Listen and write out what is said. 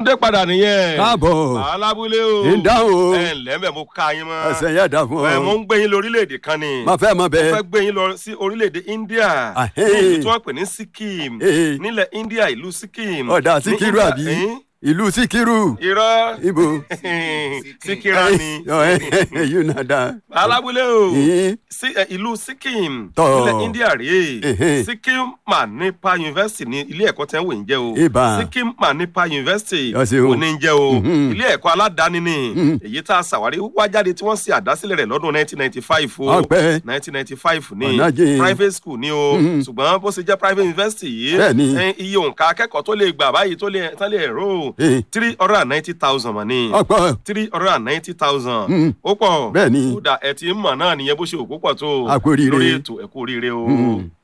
dé padà nìyẹn. káàbọ̀ alábúlé o. ń dáhùn o ẹ ǹlẹ́ mẹ́ mo ká yín mọ́. ẹsẹ̀ yẹn dà fún ẹ mo ọ ń gbé yín lọ orílẹ̀-èdè kan ni. má fẹ́ mọ mo bẹ́ẹ̀ fẹ́ gbé yín lọ sí orílẹ̀-èdè India. Ahẹ́. ní ìlú tí wọ́n pè ní Sikkim. Ee. nílẹ̀ India ìlú Sikkim. ọ̀dà Ní síkírù India- àbí Ẹ̀n? ìlú síkírù irọ́. ibo Síkírà ni. yóò náà dá alábúlé o. Ẹ̀n. sí ẹ, ìlú Sikkim Tọ́. nílẹ̀ India rèé Ẹ̀hẹ́n. Sikkim Manipa University ní ilé ẹ̀kọ́ tẹ́ ń wò ń jẹ́ o Ìbà. Sikkim Manipa University Yọ sí o. kò ní ń jẹ́ o Mhm. ilé ẹ̀kọ́ aládàáni ni èyí tá a ṣàwárí wá jáde tí wọ́n ṣe àdásílẹ̀ rẹ̀ lọ́dún 1995 o Ọpẹ́. 1995 ni Ọ̀nà jìn. private school ni o ṣùgbọ́n bó ṣe jẹ́ private university yìí Bẹ́ẹ̀ni. ẹ, iye òǹkà akẹ́kọ̀ọ́ tó lè gbà báyìí tó lè tán lè rò Eh. three hundred and ninety thousand mọ̀ ni ọ̀pọ̀ three hundred and ninety thousand. Mm. ó pọ̀ Bẹ́ẹ̀ni. kódà ẹ ti ń mọ̀ náà nìyẹn bó ṣe òkú pọ̀ tó A kú oríire. lórí ètò ẹ kú oríire o. Mm.